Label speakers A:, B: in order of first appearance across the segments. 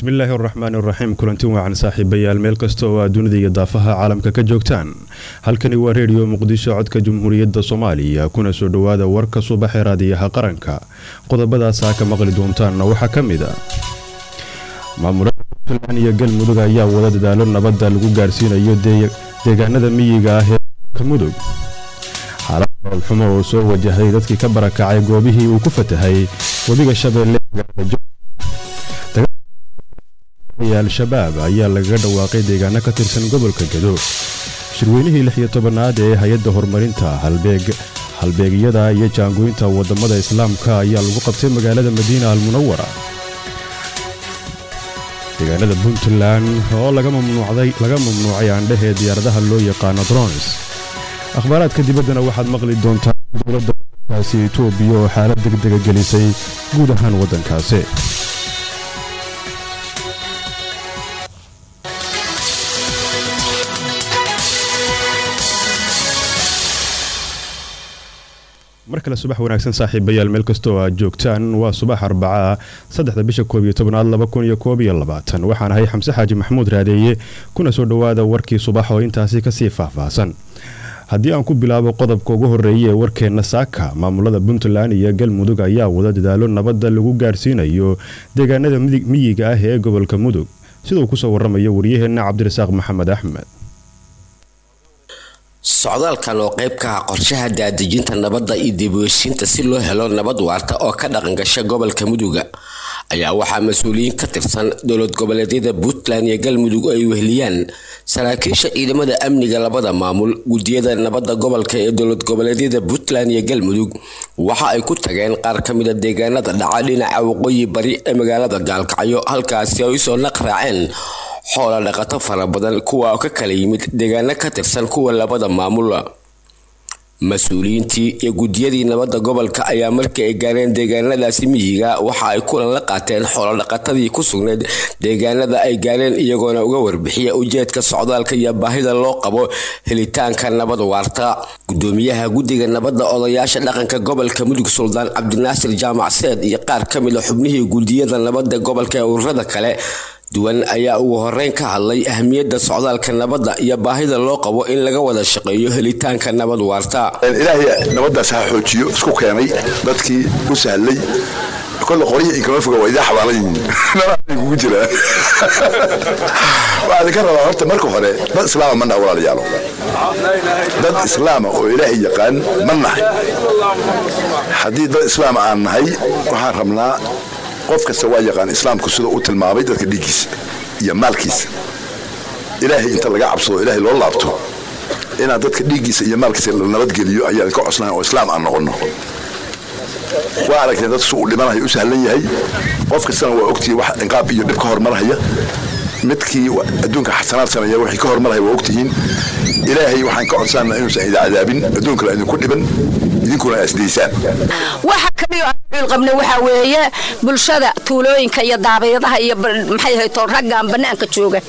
A: bismillaahi araxmaani araxiim kulanti wacan saaxiibayaal meel kasta oo aad dunida iyo daafaha caalamka ka joogtaan halkani waa reediyo muqdisho codka jamhuuriyadda soomaaliya kuna soo dhowaada warka subaxee raadiyaha qaranka qodobadaasaa ka maqli doontaanna waxaa ka mid a maamulada puntland iyo galmudug ayaa wada dadaalo nabadda lagu gaarsiinayo deegaanada miyiga ah ee ka mudug xaalad nololxumo oo soo wajahay dadkii ka barakacay goobihii uu ku fatahay webiga shabeelle al-shabaab ayaa lagaga dhawaaqay deegaano ka tirsan gobolka gado shirweynihii lix iyo tobanaad ee hay-adda horumarinta halbeegyada iyo jaangooyinta wadamada islaamka ayaa lagu qabtay magaalada madiina almunawara deegaanada puntland oo laga mamnuucay aandhahee diyaaradaha loo yaqaano drons akhbaaraadka dibaddana waxaad maqli doontaan dowladda kaasi etoobiya oo xaalad degdega gelisay guud ahaan waddankaasi mar kale subax wanaagsan saaxiibayaal meel kasta oo aad joogtaan waa subax arbacaa saddexda bisha koob iyo tobnaad laba kun iyo koob iyo labaatan waxaan ahay xamse xaaji maxamuud raadeeye kuna soo dhowaada warkii subax oo intaasi kasii faahfaahsan haddii aan ku bilaabo qodobka ugu horreeya ee warkeenna saaka maamulada puntland iyo galmudug ayaa wada dadaalo nabadda lagu gaarsiinayo deegaanada miyiga ah ee gobolka mudug siduu kusoo waramayo waryaheenna cabdirasaaq maxamed axmed
B: socdaalkan oo qayb ka ah qorshaha daadejinta nabadda iyo dibweysiinta si loo helo nabad waarta oo ka dhaqangasha gobolka muduga ayaa waxaa mas-uuliyiin ka tirsan dowlad goboleedyada puntland iyo galmudug ay weheliyaan saraakiisha ciidamada amniga labada maamul guddiyada nabadda gobolka ee dowlad goboleedyada puntland iyo galmudug waxa ay ku tageen qaar ka mida deegaanada dhaca dhinaca waqooyi bari ee magaalada gaalkacyo halkaasi ay usoo naq raaceen xoola dhaqato fara badan kuwa oo ka kala yimid deegaano ka tirsan kuwa labada maamul mas-uuliyiintii iyo guddiyadii nabadda gobolka ayaa markii ay gaareen deegaanadaasi miyiga waxa ay kulan la qaateen xoolodhaqatadii ku sugnayd deegaanada ay gaareen iyagoona uga warbixiya ujeedka socdaalka iyo baahida loo qabo helitaanka nabad waarta gudoomiyaha guddiga nabadda odayaasha dhaqanka gobolka mudug suldaan cabdinaasir jaamac seed iyo qaar ka mid a xubnihii guddiyada nabadda gobolka ee ururada kale duwan ayaa ugu horeyn ka hadlay ahmiyadda socdaalka nabadda iyo baahida loo qabo in laga wada shaqeeyo helitaanka nabad waarta
C: ilaahay nabaddaas ha xoojiyo isku keenay dadkii u sahlay kolle qoryo inkama foga waa idaa xabaalan yihiin kugu jiraa waxaa idinka rabaa horta marka hore dad islaama ma naha walaalayaalo dad islaama oo ilaahay yaqaan ma nahay haddii dad islaama aan nahay waxaan rabnaa qof kasta waa yaqaan islaamku siduu u tilmaamay dadka dhiiggiisa iyo maalkiisa ilaahay inta laga cabsado ilaahay loo laabto inaan dadka dhiiggiisa iyo maalkiisa la nabadgeliyo ayaan ka cosnayn oo islaam aan noqonno waa aragteen dad su u dhimanaya u sahlan yahay qof kastana waa ogtihi wax inqaab iyo dhib ka hormarhaya midkii adduunka xasanaad sameeya wixii ka hormarhaya waa ogtihiin ilaahay waxaan ka codsanna inuusan idin cadaabin adduunkana idinku dhiban idinkuna asdaysaan
D: waxa kaliyo aan qabna waxaa weeye bulshada tuulooyinka iyo daabayadaha iyo maxay hayto raggan bannaanka jooga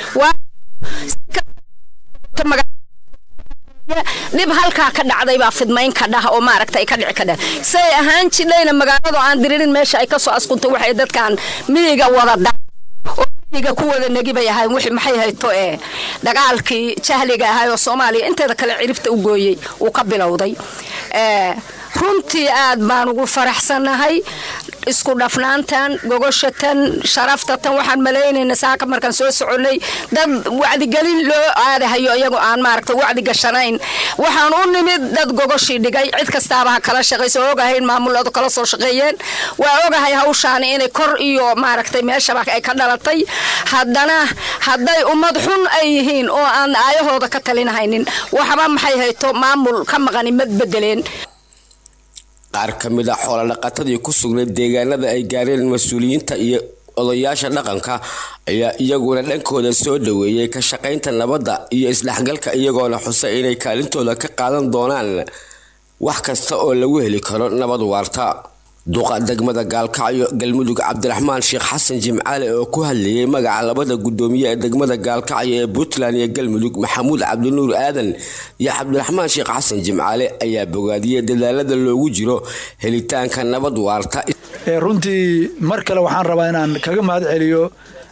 D: dhib halkaa ka dhacday baa fidmayn ka dhah oo maaragta ay ka dhici ka dhah say ahaan jidhayna magaaladu aan diririn meesha ay ka soo askuntay waxay dadkan miyiga wada da oo miyiga ku wada negi bay ahayn wixii maxay hayto ee dagaalkii jahliga ahay oo soomaaliya inteeda kale ciribta u gooyey uu ka bilowday runtii aad baan ugu faraxsannahay isku dhafnaantan gogoshatan sharaftatan waxaan malaynayna saaka markaan soo soconay dad wacdigelin loo aadahayo iyagoo aan maaragta wacdi gashanayn waxaan u nimid dad gogoshii dhigay cid kastaaba ha kala shaqayso ogahayn maamuladu kala soo shaqeeyeen waa ogahay hawshaani inay kor iyo maaragtay meeshaba ay ka dhalatay haddana hadday ummad xun ay yihiin oo aan aayahooda ka talinahaynin waxba maxay hayto maamul ka maqani mad bedeleen
B: qaar ka mid a xoolodhaqatadii ku sugnay deegaanada ay gaareen mas-uuliyiinta iyo odayaasha dhaqanka ayaa iyaguna dhankooda soo dhaweeyey ka shaqaynta nabadda iyo isdhexgalka iyagoona xusay inay kaalintooda ka qaadan doonaan wax kasta oo lagu heli karo nabad waarta duqa degmada gaalkacyo galmudug cabdiraxmaan sheekh xasan jimcaale oo ku hadlayay magaca labada gudoomiye ee degmada gaalkacyo ee puntland iyo galmudug maxamuud cabdinuur aadan iyo cabdiraxmaan sheekh xasan jimcaale ayaa bogaadiyey dadaalada loogu jiro helitaanka nabad waarta
E: runtii mar kale waxaan rabaa inaan kaga mahad celiyo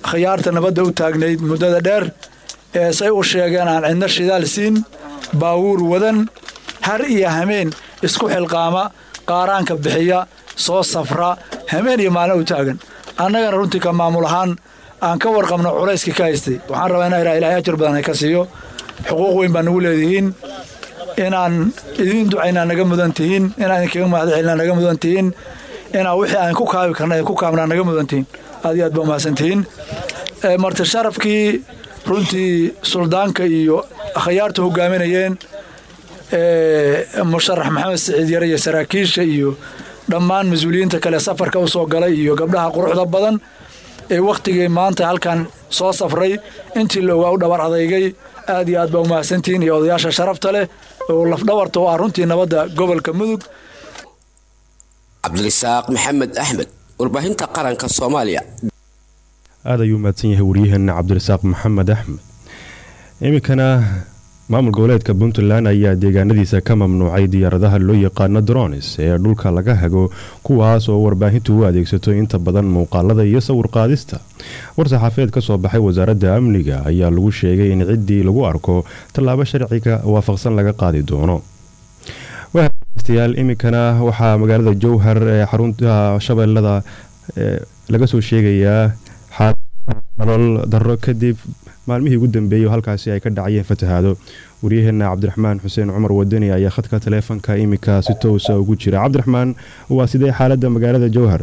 E: khiyaarta nabadda u taagnayd muddada dheer ee say u sheegeen aan cidna shidaal siin baawuur wadan har iyo hameen isku xilqaama qaaraanka bixiya soo safra hameen iyo maalin u taagan annagana runtii ka maamul ahaan aan ka warqabno culayskii ka haystay waxaan rabaa inaa ilah ilahay ajar badan ay ka siiyo xuquuq weyn baa nagu leedihiin inaan idiin ducaynaa naga mudan tihiin inaan idinkaga mahadcelinaa naga mudan tihiin inaa wixii aan ku kaabi karna ku kaabnaa naga mudan tihiin aad iyo aad baa umahadsan tihiin marti sharafkii runtii suldaanka iyo akhyaarta hogaaminayeen musharax maxamed siciid yare iyo saraakiisha iyo dhammaan mas-uuliyiinta kale safarka u soo galay iyo gabdhaha quruxda badan ee wakhtigii maanta halkan soo safray intii la ogaa u dhabar adeygay aad iyo aad baa umahadsantihiin iyo odayaasha sharafta leh oo lafdhabarta u ah runtii nabadda gobolka mudug
B: cabdirisaaq maxamed axmed warbaahinta qaranka soomaaliya
A: aad ayuu mahadsan yahay waryaheena cabdirasaaq maxamed axmed iminkana maamul goboleedka puntland ayaa deegaanadiisa ka mamnuucay diyaaradaha loo yaqaano dronis ee dhulka laga hago kuwaas oo warbaahintu u adeegsato inta badan muuqaalada iyo sawir qaadista war-saxaafeed ka soo baxay wasaaradda amniga ayaa lagu sheegay in ciddii lagu arko tallaabo sharciga waafaqsan laga qaadi doono yaal iminkana waxaa magaalada jowhar ee xarunta shabeellada laga soo sheegayaa nolol daro kadib maalmihii ugu dambeeyay oo halkaasi ay ka dhacayeen fatahaado waryaheena cabdiraxmaan xuseen cumar wadani ayaa khadka taleefonka iminka si toosa ugu jira cabdiraxmaan waa sidee xaalada magaalada jowhar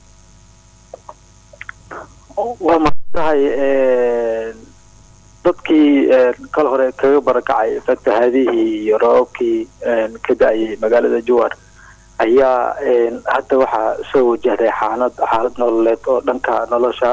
F: waa maatahay dadkii kal hore kaga barakacay fatahaadihii iyo roobabkii ka da-ayay magaalada jowhar ayaa hadda waxaa soo wajahday xaalad xaalad nololeed oo dhanka nolosha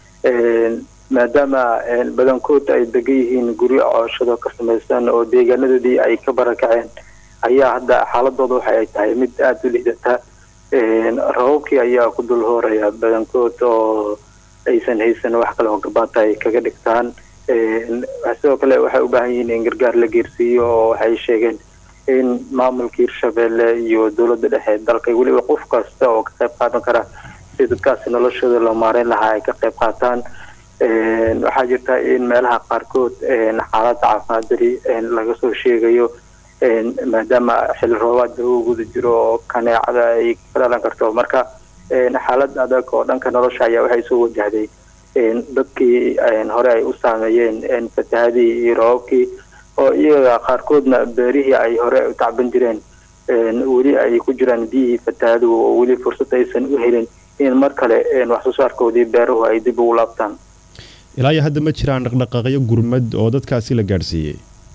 F: maadaama badankood ay degan yihiin guryo cooshado ka samaysan oo deegaanadoodii ay ka barakaceen ayaa hadda xaaladooda waxa ay tahay mid aada u liidata rababkii ayaa ku dul hooraya badankood oo aysan haysan wax kale oo gabaata ay kaga dhigtaan sidoo kale waxay u baahan yihiin in gargaar la geersiiyo oo waxay sheegeen in maamulka hirshabeelle iyo dowladda dhexe dalka weliba qof kasta oo ka qayb qaadan kara si dadkaasi noloshooda loo maareyn lahaa ay ka qayb qaataan waxaa jirta in meelaha qaarkood xaalada caafimaad dari laga soo sheegayo maadaama xilli roobaad lagu guda jiro oo kaneecada ay ka dhalan karto marka xaalad adag oo dhanka nolosha ayaa waxay soo wajahday dadkii hore ay u saameeyeen fatahadii iyo roobabkii oo iyaga qaarkoodna beerihii ay hore u tacban jireen weli ay ku jiraan biyihii fatahadu oo weli fursad aysan u helin in mar kale wax soo saarkoodii beeruhu ay dib ugu laabtaan
A: ilaa iyo hadda ma jiraan dhaqdhaqaaqyo gurmad oo dadkaasi la gaadhsiiyey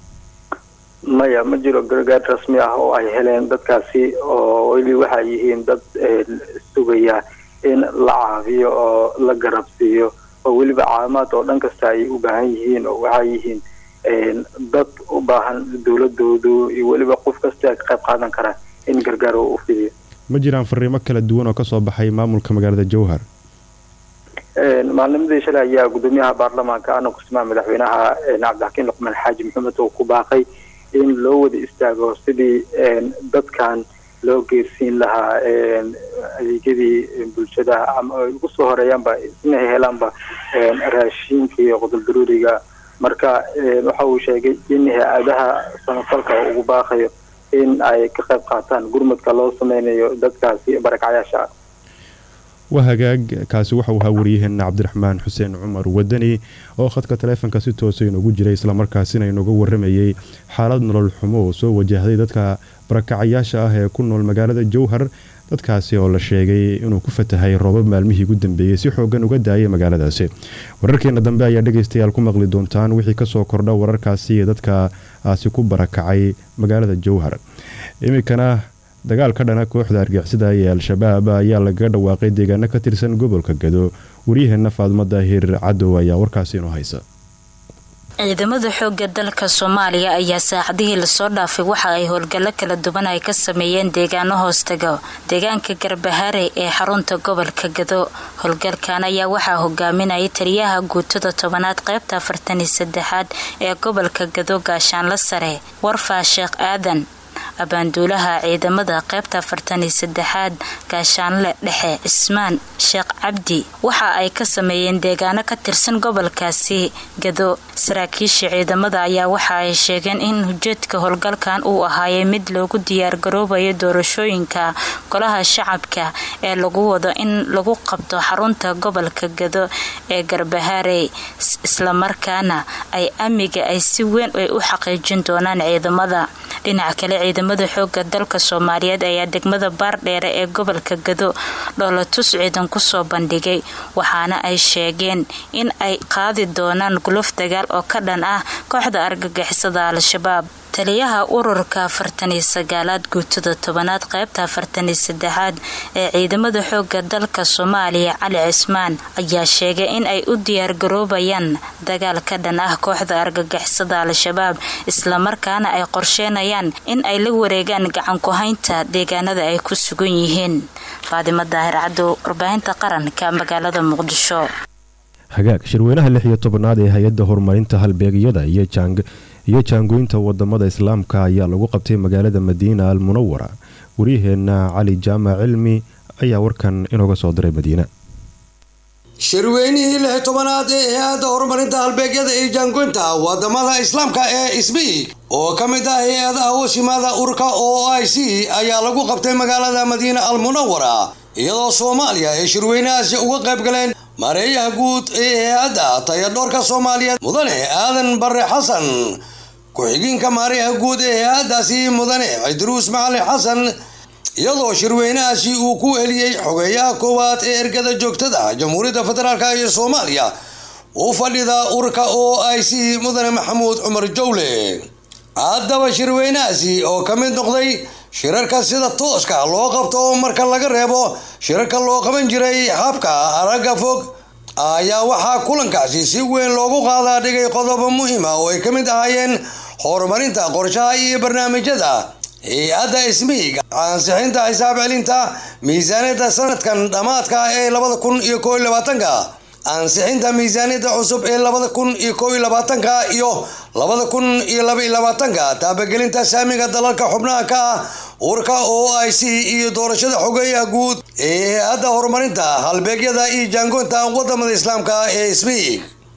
F: maya ma jiro gargaar rasmi ah oo ay heleen dadkaasi oo weli waxay yihiin dad sugaya in la caafiyo oo la garabsiiyo oo weliba caafimaad oo dhan kasta ay u baahan yihiin oo waxay yihiin dad u baahan dowladoodu iyo weliba qof kasta ka qayb qaadan kara in gargaar u fidiyo
A: ma jiraan fariimo kala duwan oo kasoo baxay maamulka magaalada jowhar
F: maalnimadii shalay ayaa gudoomiyaha baarlamaanka ana kusimaa madaxweynaha cabdixakiin luqmaan xaaji maxamed oo ku baaqay in loo wada istaago sidii dadkan loo geersiin lahaa adeegyadii bulshada ama ay ugu soo horeeyaanba inay helaanba raashiinka iyo qodoldaruuriga marka waxa uu sheegay in hay-adaha samafalka ugu baaqayo in ay ka qayb qaataan gurmadka loo sameynayo dadkaasi barakacyaasha
A: waa hagaag kaasi waxauu ahaa waryaheena cabdiraxmaan xuseen cumar wadani oo khadka taleefonka si toosa inoogu jiray islamarkaasina inooga waramayey xaalad nolol xumo oo soo wajahday dadka barakacayaasha ah ee ku nool magaalada jowhar dadkaasi oo la sheegay inuu ku fatahay roobab maalmihii ugu dambeeyey si xoogan uga daayay magaaladaasi wararkeena dambe ayaa dhegaystayaal ku maqli doontaan wixii kasoo kordha wararkaasi iyo dadkaasi ku barakacay magaalada jowhar iminkana dagaal ka dhana kooxda argixisada ee al-shabaab ayaa lagaga dhawaaqay deegaano ka tirsan gobolka gado waryaheena faadmo daahir cadow ayaa warkaasi inoo haysa
G: ciidamada xooga dalka soomaaliya ayaa saacadihii lasoo dhaafay waxa ay howlgallo kala duwan ay ka sameeyeen deegaano hoostaga deegaanka garbahaare ee xarunta gobolka gado howlgalkan ayaa waxaa hogaaminayay taliyaha guutada tobanaad qaybta afartan iyo saddexaad ee gobolka gado gaashaanla sare warfaa sheekh aadan abaanduulaha ciidamada qaybta afartan iyo saddexaad gaashaanle dhexe cismaan sheekh cabdi waxa ay ka sameeyeen deegaano ka tirsan gobolkaasi gado saraakiisha ciidamada ayaa waxa ay sheegeen in ujeedka howlgalkan uu ahaayay mid loogu diyaargaroobayo doorashooyinka golaha shacabka ee lagu wado in lagu qabto xarunta gobolka gado ee garbahaarey islamarkaana ay amniga ay si weyn ay u xaqiijin doonaan ciidamada dhinaca kale ciidamada xooga dalka soomaaliyeed ayaa degmada baardheere ee gobolka gado dhoolatus ciidan kusoo bandhigay waxaana ay sheegeen in ay qaadi doonaan guluf dagaal oo ka dhan ah kooxda argagixisada al-shabaab taliyaha ururka afartaniyo sagaalaad guutada tobanaad qaybta afartaniyo saddexaad ee ciidamada xooga dalka soomaaliya cali cismaan ayaa sheegay in ay u diyaargaroobayaan dagaal ka dhan ah kooxda argagixisada al-shabaab islamarkaana ay qorsheenayaan in ay la wareegaan gacanku-haynta deegaanada ay ku sugan yihiin faadimo daahir cadow warbaahinta qaranka magaalada muqdisho
A: hagaag shirweynaha lix iyo tobanaad ee hay-adda horumarinta halbeegyada iyo jang iyo jaangooynta wadamada islaamka ayaa lagu qabtay magaalada madiina al munawara waryaheena cali jaamac cilmi ayaa warkan inooga soo diray madiina
H: shirweynihii lix tobanaad ee hay-adda horumarinta halbeegyada iyo jaangoynta wadamada islaamka ee isbiig oo ka mid ah hay-adaha hooshimaada urka o i c ayaa lagu qabtay magaalada madiina al munawara iyadoo soomaaliya ay shirweynahaasi uga qayb galeen mareeyaha guud ee hay-adda tayadhoorka soomaaliyeed mudane aadan bare xasan ku-xigeenka mareeyaha guud ee hay-addaasi mudane cidruus macalin xasan iyadoo shirweynahaasi uu ku eliyey xogeeyaha koowaad ee ergada joogtada jamhuuriyadda federaalk ee soomaaliya u fadhida urka o i c mudane maxamuud cumar jowle haddaba shirweynahaasi oo ka mid noqday shirarka sida tooska loo qabto marka laga reebo shirarka loo qaban jiray habka aragga fog ayaa waxaa kulankaasi si weyn loogu qaadaa dhigay qodobo muhiima oo ay ka mid ahaayeen horumarinta qorshaha iyo barnaamijyada hay-adda ismiig ansixinta xisaab celinta miisaaniyadda sanadkan dhammaadka ee labada kun iyo koo iyo labaatanka ansixinta miisaaniyadda cusub ee labada kun iyo koo iyo labaatanka iyo labada kun iyo laba iyo labaatanka taabagelinta saamiga dalalka xubnaha ka ah urka o i c iyo doorashada xogeeyaha guud ee hay-adda horumarinta halbeegyada iyo jaangoynta wadamada islaamka ee ismiig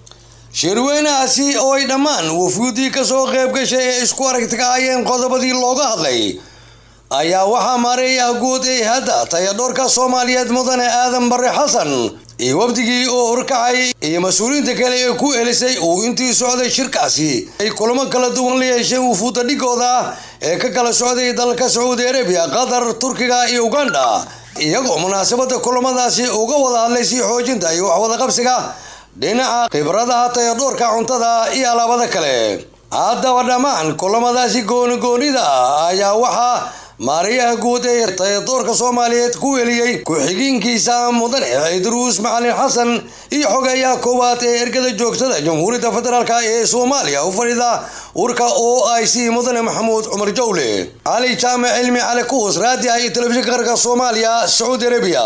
H: shirweynahaasi oo ay dhammaan wafuudii kasoo qayb gashay ee isku aragti ka hayeen qodobadii looga hadlay ayaa waxaa maareeyaha guud ee hadda tayadhoorka soomaaliyeed mudane aadan bare xasan iyo wafdigii oo horkacay iyo mas-uuliyiinta kale ee ku elisay uu intii socday shirkaasi ay kulamo kala duwan la yeesheen wufuudda dhigooda ee ka kala socday dalalka sacuudi arabiya qatar turkiga iyo uganda iyagoo munaasabada kulamadaasi uga wada hadlay sii xoojinta iyo waxwada qabsiga dhinaca khibradaha tayadhoorka cuntada iyo alaabada kale haddaba dhammaan kulamadaasi goonigoonida ayaa waxaa maariyaha guud ee tayadoorka soomaaliyeed ku weliyey ku-xigeenkiisa mudane cidruus macalin xasan iyo xogeeyaha koowaad ee ergada joogtada jamhuuriyadda federaalk ee soomaaliya u fadhida urka o i c mudane maxamuud cumar jowle cali jaamac cilmi cali kuus raadiah iyo telefishinka qaranka soomaaliya sacuudi arabiya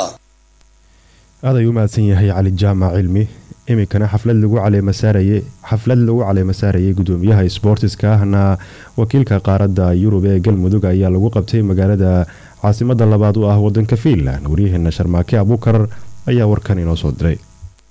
A: aad ayuu u mahadsan yahay cali jaamac cilmi iminkana xaflad lagu caleemasaarayay xaflad lagu caleemasaarayay gudoomiyaha sboortiska ahna wakiilka qaaradda yurub ee galmudug ayaa lagu qabtay magaalada caasimada labaad u ah wadanka fiinland waryaheena sharmaake abuukar ayaa warkan inoo soo diray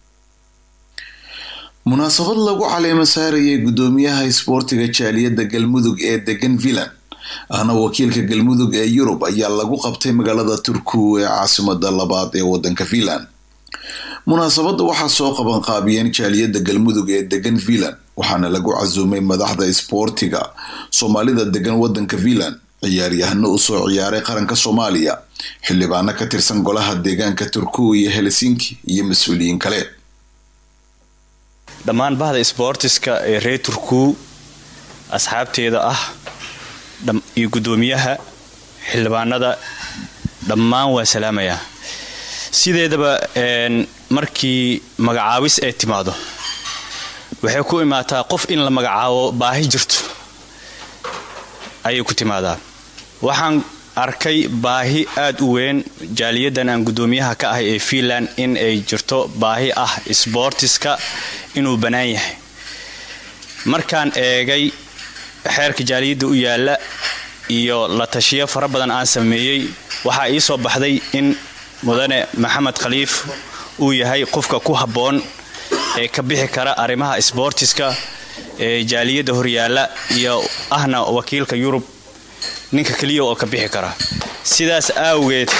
I: munaasabad lagu caleema saarayay gudoomiyaha isboortiga jaaliyadda galmudug ee degan finland ahna wakiilka galmudug ee yurub ayaa lagu qabtay magaalada turku ee caasimada labaad ee wadanka finland munaasabadda waxaa soo qaban qaabiyeen jaaliyadda galmudug ee degan finland waxaana lagu casuumay madaxda isboortiga soomaalida degan wadanka finland ciyaaryahano usoo ciyaaray qaranka soomaaliya xildhibaano ka tirsan golaha deegaanka turku iyo helsinki iyo mas-uuliyiin kale
J: dhammaan bahda sboortiska ee reer turku asxaabteeda ah iyo guddoomiyaha xildhibaanada dhammaan waa salaamayaa sideedaba markii magacaabis ay timaado waxay ku imaataa qof in la magacaabo baahi jirto ayay ku timaadaa waxaan arkay baahi aada u weyn jaaliyadan aan guddoomiyaha ka ahay ee fiinland in ay jirto baahi ah sboortiska inuu bannaan yahay markaan eegay xeerka jaaliyadda u yaalla iyo la tashiyo fara badan aan sameeyey waxaa ii soo baxday in mudane maxamed khaliif uu yahay qofka ku habboon ee ka bixi kara arrimaha sboortiska ee jaaliyadda horyaalla iyo ahna wakiilka yurub ninka keliya oo ka bixi kara sidaas aawgeed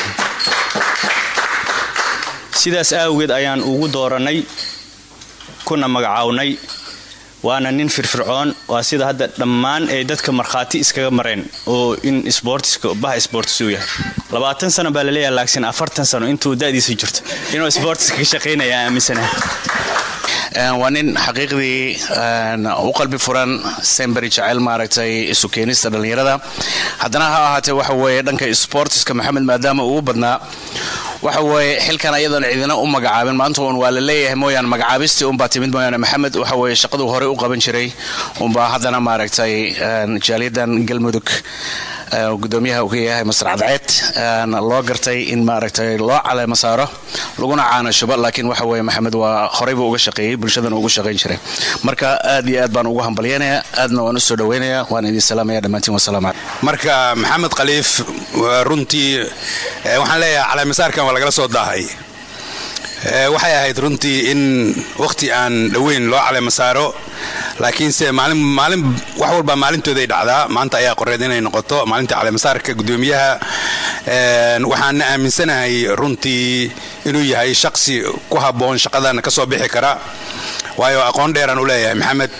J: sidaas aawgeed ayaan ugu doorannay kuna magacawnay waana nin firfircoon waa sida hadda dhammaan ay dadka markhaati iskaga mareen oo in sboortiska baha sboortis uu yahay labaatan sano baa laleeyahay laagsin afartan sano intuu da'diisa jirto inuu sboortiska ka shaqaynaya aaminsanaha
K: waa nin xaqiiqdii u qalbi furan semberi jecel maaragtay isu keenista dhallinyarada haddana ha ahaatee waxa weeye dhanka sportiska maxamed maadaama uu badnaa waxa weeye xilkan ayadoon cidina u magacaabin maanta uun waa la leeyahay mooyaane magacaabistii unbaa timid mooyaane maxamed waxa weeye shaqaduu horey u qaban jiray unbaa haddana maaragtay jaaliyadan galmudug gudoomiyaha uu ka yahay masar cadceed loo gartay in maaragtay loo caleemo saaro laguna caanashuba laakiin waxa weeye maxamed waa horeybu uga shaqeeyey bulshadana ugu shaqayn jiray marka aad iyo aad baan ugu hambalyanayaa aadna waan u soo dhaweynaya waan idin salaamaya dhammaantiin wasalaamu calaykum
L: marka maxamed khaliif runtii waxaan leeyahay caleemasaarkan waa lagala soo daahay waxay ahayd runtii in wakhti aan dhoweyn loo caleema saaro laakiinse maalin maalin wax walba maalintooday dhacdaa maanta ayaa qoreed inay noqoto maalinta caleemasaarka gudoomiyaha waxaana aaminsanahay runtii inuu yahay shaqsi ku habboon shaqadan ka soo bixi kara waayo aqoon dheeraan u leeyahay maxamed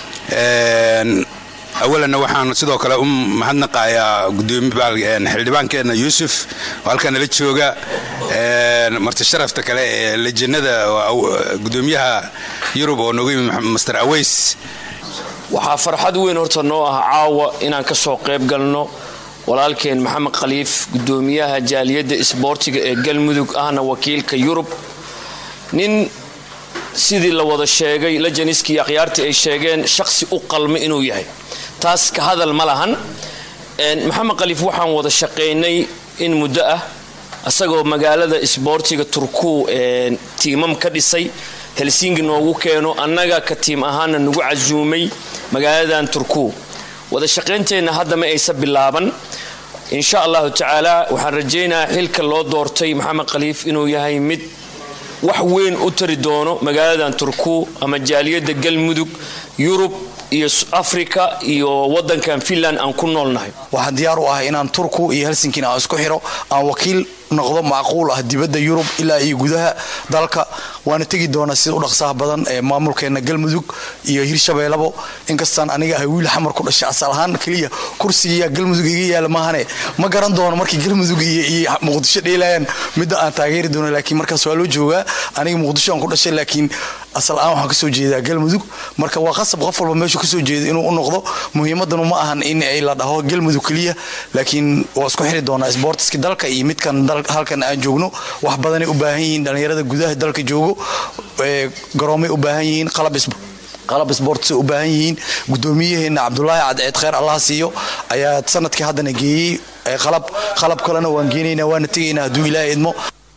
L: awalanna waxaan sidoo kale u mahadnaqayaa xildhibaankeenna yuusuf oo halkan nala jooga marti sharafta kale ee lejinada gudoomiyaha yurub oo noogu yimid master aweys
M: waxaa farxad weyn horta noo ah caawa inaan ka soo qayb galno walaalkeen maxamed khaliif gudoomiyaha jaaliyadda isboortiga ee galmudug ahna wakiilka yurub nin sidii la wada sheegay lajaniskii akhyaartii ay sheegeen shaqsi u qalma inuu yahay taas ka hadal ma lahan maxamed khaliif waxaan wada shaqaynay in muddo ah isagoo magaalada isboortiga turku tiimam ka dhisay helsingi noogu keeno annaga ka tiim ahaana nagu casuumay magaaladan turku wada shaqaynteenna hadda ma aysa bilaaban insha allahu tacaala waxaan rajaynayaa xilka loo doortay maxamed khaliif inuu yahay mid wax weyn u tari doono magaaladan turku ama jaaliyadda galmudug yurub iyo africa iyo wadankan finland aan ku noolnahay
N: waxaan diyaar u ahay inaan turku iyo helsinkina aan isku xiro aan wakiil noqdo macquul ah dibadda yurub ilaa iyo gudaha dalka waana tegi doonaa sida u dhaqsaha badan ee maamulkeena galmudug iyo hirshabeellabo inkastaan aniga ahay wiil xamar ku dhashay asal ahaan keliya kursigiiya galmudug iga yaala maahane ma garan doono markii galmudug iyo muqdisho dheelayaan midda aan taageeri doono laakiin markaas waa loo joogaa aniga muqdisho aan ku dhashay laakiin asal ahaan waxaan kasoo jeedaa galmudug marka waa qasab qof walba meeshu kasoo jeeda inuu u noqdo muhiimadanu ma ahan in ay la dhaho galmudug keliya laakiin waa isku xiri doonaa sboortiska dalka iyo midkan halkan aan joogno wax badanay u baahan yihiin dhallinyarada gudaha dalka joogo garoomay u baahan yihiin qalab sboortsay u baahan yihiin gudoomiyaheena cabdulaahi cadceed kheyr allah siiyo ayaa sanadkii haddana geeyey qalab qalab kalena waan geenaynaa waana tegaynaa hadduu ilaahay idmo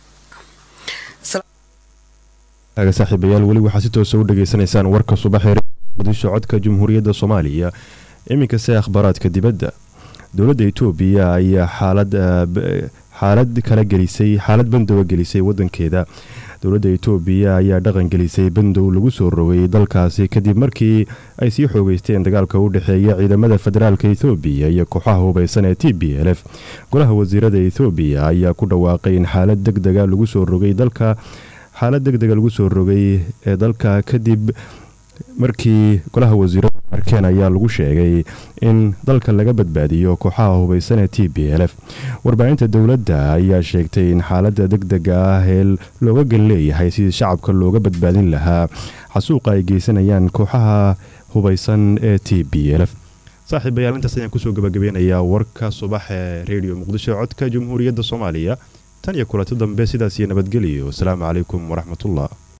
A: saaxiibayaal weli waxaa si toosa u dhageysanaysaan warka subaxee muqdisho codka jamhuuriyadda soomaaliya iminka se akhbaaraadka dibadda dowladda etoobiya ayaa xaalad kala gelisay xaalad bandowa gelisay wadankeeda dowladda etoobiya ayaa dhaqan gelisay bandow lagu soo rogay dalkaasi kadib markii ay sii xoogeysteen dagaalka u dhexeeya ciidamada federaalka ethoobiya iyo kooxaha hubeysan ee t b l f golaha wasiirada ethoobiya ayaa ku dhawaaqay in xaalad deg dega lagu soo rogay dalka xaalad deg dega lagu soo rogay ee dalka kadib markii golaha wasiirada arkeen ayaa lagu sheegay in dalka laga badbaadiyo kooxaha hubeysan ee t b l f warbaahinta dowladda ayaa sheegtay in xaalada deg dega ah ee looga gal leeyahay sidii shacabka looga badbaadin lahaa xasuuqa ay geysanayaan kooxaha hubeysan ee t b l f saaxiibayaal intaas ayaan kusoo gabagabeynayaa warka subax ee redio muqdisho codka jamhuuriyadda soomaaliya tan iyo kulanti dambe sidaas iyo nabadgeliyo wasalaamu calaykum waraxmatullah